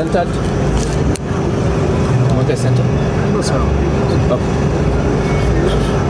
centered. Mweke center. Okay.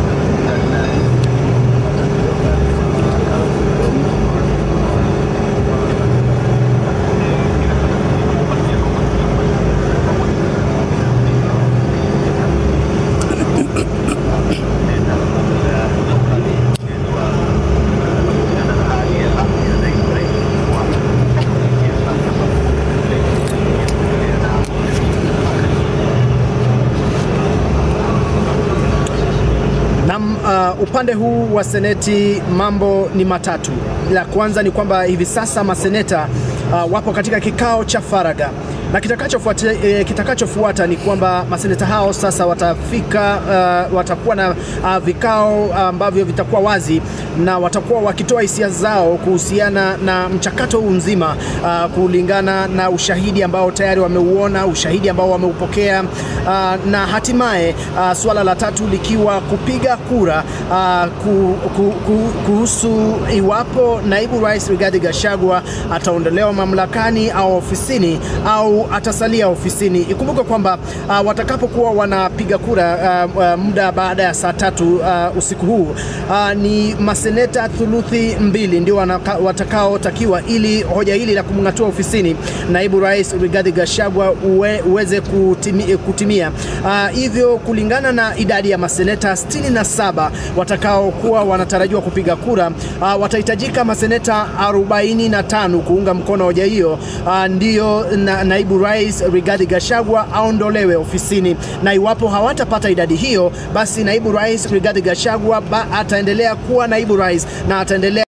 Na uh, upande huu wa seneti mambo ni matatu. La kwanza ni kwamba hivi sasa maseneta uh, wapo katika kikao cha faragha na kitakachofuata eh, kitakachofuata ni kwamba maseneta hao sasa watafika uh, watakuwa na uh, vikao ambavyo vitakuwa wazi na watakuwa wakitoa hisia zao kuhusiana na mchakato huu mzima uh, kulingana na ushahidi ambao tayari wameuona, ushahidi ambao wameupokea uh, na hatimaye uh, suala la tatu likiwa kupiga kura uh, ku, ku, ku, kuhusu iwapo naibu rais Rigathi Gachagua ataondolewa mamlakani au ofisini au atasalia ofisini. Ikumbuke kwamba uh, watakapokuwa wanapiga kura uh, uh, muda baada ya saa tatu uh, usiku huu uh, ni maseneta thuluthi mbili ndio wanaka- watakaotakiwa ili hoja hili la kumng'atua ofisini naibu rais Rigathi Gachagua uwe, uweze kutimi, kutimia. Uh, hivyo kulingana na idadi ya maseneta 67 watakaokuwa wanatarajiwa kupiga kura uh, watahitajika maseneta 45 kuunga mkono hoja hiyo uh, ndiyo na, naibu rais Rigathi Gachagua aondolewe ofisini, na iwapo hawatapata idadi hiyo, basi naibu rais Rigathi Gachagua ba, ataendelea kuwa naibu rais na ataendelea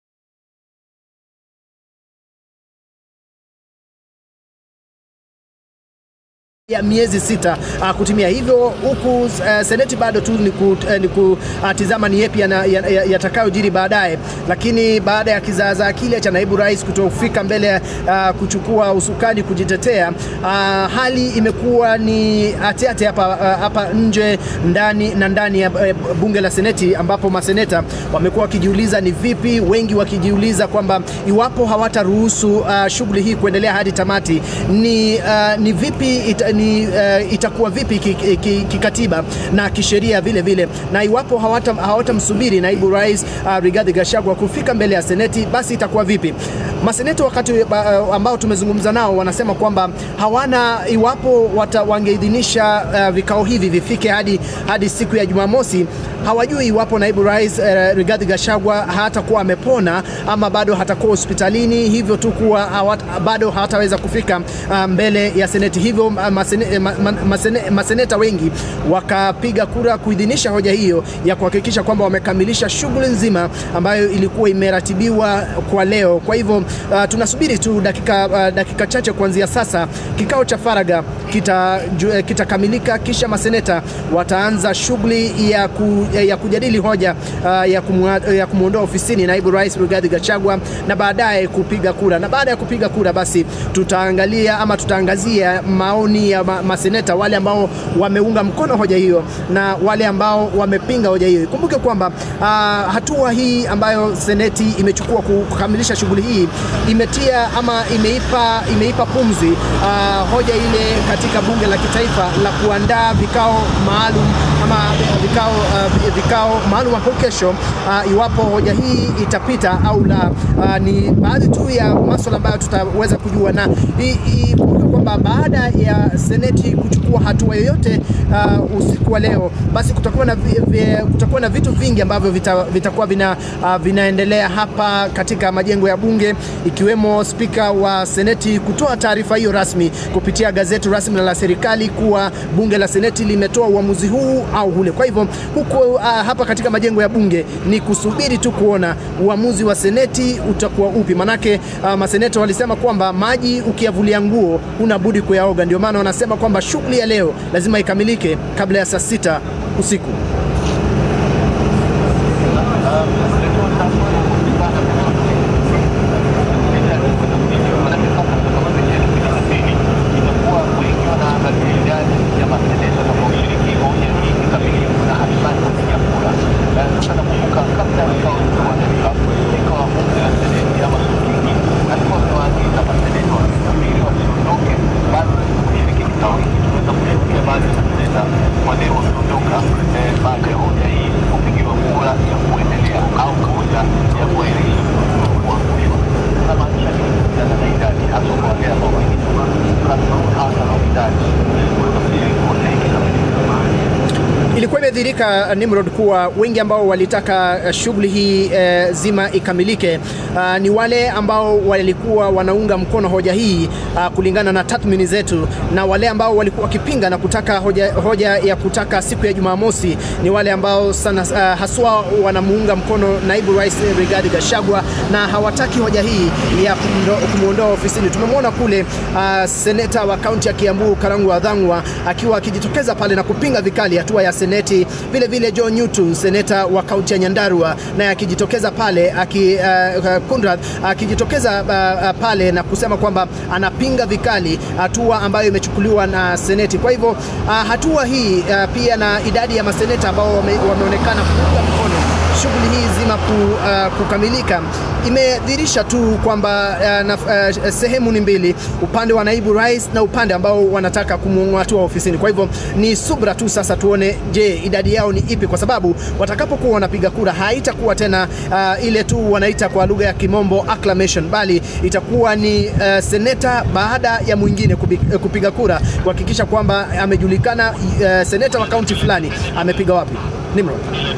ya miezi sita uh, kutimia hivyo, huku uh, seneti bado tu ni, ku, uh, ni kutizama ni yepi yatakayojiri ya, ya, yatakayojiri baadaye, lakini baada ya kizaazaa kile cha naibu rais kutofika mbele uh, kuchukua usukani kujitetea, uh, hali imekuwa ni atiate hapa uh, hapa nje ndani na ndani ya uh, bunge la seneti, ambapo maseneta wamekuwa wakijiuliza ni vipi, wengi wakijiuliza kwamba iwapo hawataruhusu uh, shughuli hii kuendelea hadi tamati, ni, uh, ni vipi ita, ni, uh, itakuwa vipi kikatiba ki, ki, kikatiba na kisheria vile vile, na iwapo hawata- hawatamsubiri naibu rais uh, Rigathi Gachagua kufika mbele ya seneti, basi itakuwa vipi? Maseneti wakati uh, ambao tumezungumza nao wanasema kwamba hawana, iwapo wata, wangeidhinisha uh, vikao hivi vifike hadi, hadi siku ya Jumamosi, hawajui iwapo naibu rais uh, Rigathi Gachagua hatakuwa amepona ama bado hatakuwa hospitalini, hivyo tu kuwa hawat, bado hawataweza kufika uh, mbele ya seneti. Hivyo uh, masene, ma, ma, masene, maseneta wengi wakapiga kura kuidhinisha hoja hiyo ya kuhakikisha kwamba wamekamilisha shughuli nzima ambayo ilikuwa imeratibiwa kwa leo. Kwa hivyo uh, tunasubiri tu dakika, uh, dakika chache kuanzia sasa kikao cha faragha kitakamilika kita kitakamilika, kisha maseneta wataanza shughuli ya, ku, ya kujadili hoja uh, ya, kumwa, ya kumwondoa ofisini naibu rais Rigathi Gachagua na baadaye kupiga kura, na baada ya kupiga kura basi tutaangalia ama tutaangazia maoni ya ma, maseneta wale ambao wameunga mkono hoja hiyo na wale ambao wamepinga hoja hiyo. Kumbuke kwamba uh, hatua hii ambayo seneti imechukua kukamilisha shughuli hii imetia ama imeipa, imeipa pumzi uh, hoja ile katika bunge la kitaifa la kuandaa vikao maalum ama vikao, uh, vikao maalum hapo kesho uh, iwapo hoja hii itapita au la. Uh, ni baadhi tu ya masuala ambayo tutaweza kujua na ikumbuke kwamba baada ya seneti kuchukua hatua yoyote uh, usiku wa leo, basi kutakuwa na, vi, vi, kutakuwa na vitu vingi ambavyo vitakuwa vita vina, uh, vinaendelea hapa katika majengo ya bunge ikiwemo spika wa seneti kutoa taarifa hiyo rasmi kupitia gazeti rasmi la serikali kuwa bunge la seneti limetoa uamuzi huu au ule. Kwa hivyo huko uh, hapa katika majengo ya bunge ni kusubiri tu kuona uamuzi wa seneti utakuwa upi, manake uh, maseneta walisema kwamba maji ukiyavulia nguo huna budi kuyaoga. Ndio maana wanasema kwamba shughuli ya leo lazima ikamilike kabla ya saa sita usiku. imedhirika Nimrod kuwa wengi ambao walitaka uh, shughuli hii uh, zima ikamilike uh, ni wale ambao walikuwa wanaunga mkono hoja hii uh, kulingana na tathmini zetu, na wale ambao walikuwa wakipinga na kutaka hoja, hoja ya kutaka siku ya Jumamosi ni wale ambao sana uh, haswa wanamuunga mkono naibu rais Rigathi Gachagua na hawataki hoja hii ya kumwondoa ofisini. Tumemwona kule uh, seneta wa kaunti ya Kiambu Karangu Wadhangwa akiwa akijitokeza pale na kupinga vikali hatua ya seneti. Vile vile John Newton seneta wa kaunti ya Nyandarua naye akijitokeza pale aki, uh, Kundrath akijitokeza uh, uh, pale na kusema kwamba anapinga vikali hatua ambayo imechukuliwa na seneti. Kwa hivyo uh, hatua hii uh, pia na idadi ya maseneta ambao wame, wameonekana kuunga mkono shughuli hii zima ku, uh, kukamilika imedhihirisha tu kwamba uh, uh, sehemu ni mbili, upande wa naibu rais na upande ambao wanataka kumng'atua ofisini. Kwa hivyo ni subra tu sasa, tuone je, idadi yao ni ipi, kwa sababu watakapokuwa wanapiga kura haitakuwa tena uh, ile tu wanaita kwa lugha ya kimombo acclamation, bali itakuwa ni uh, seneta baada ya mwingine kupiga kura kuhakikisha kwamba amejulikana uh, seneta wa kaunti fulani amepiga wapi. Nimrod.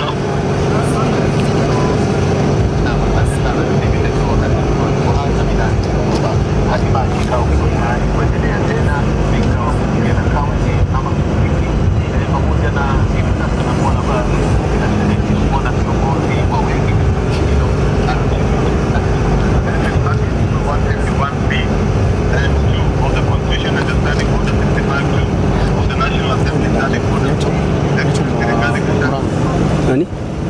Nani?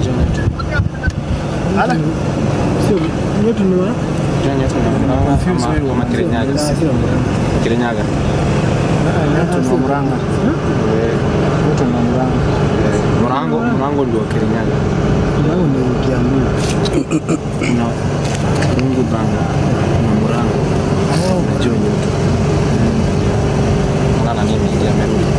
Ala. Sio, wetu ni wa? Confused wewe. Kama Kirinyaga. Ah, sio Murang'a. Kirinyaga. Wetu ni wa Murang'a. Wetu ni wa Murang'a. Murango, Murango ndio Kirinyaga. Murang'a ni Kiambu. Kuna Rungu Banga na Murango na Jonyo. Ngana nini amerudi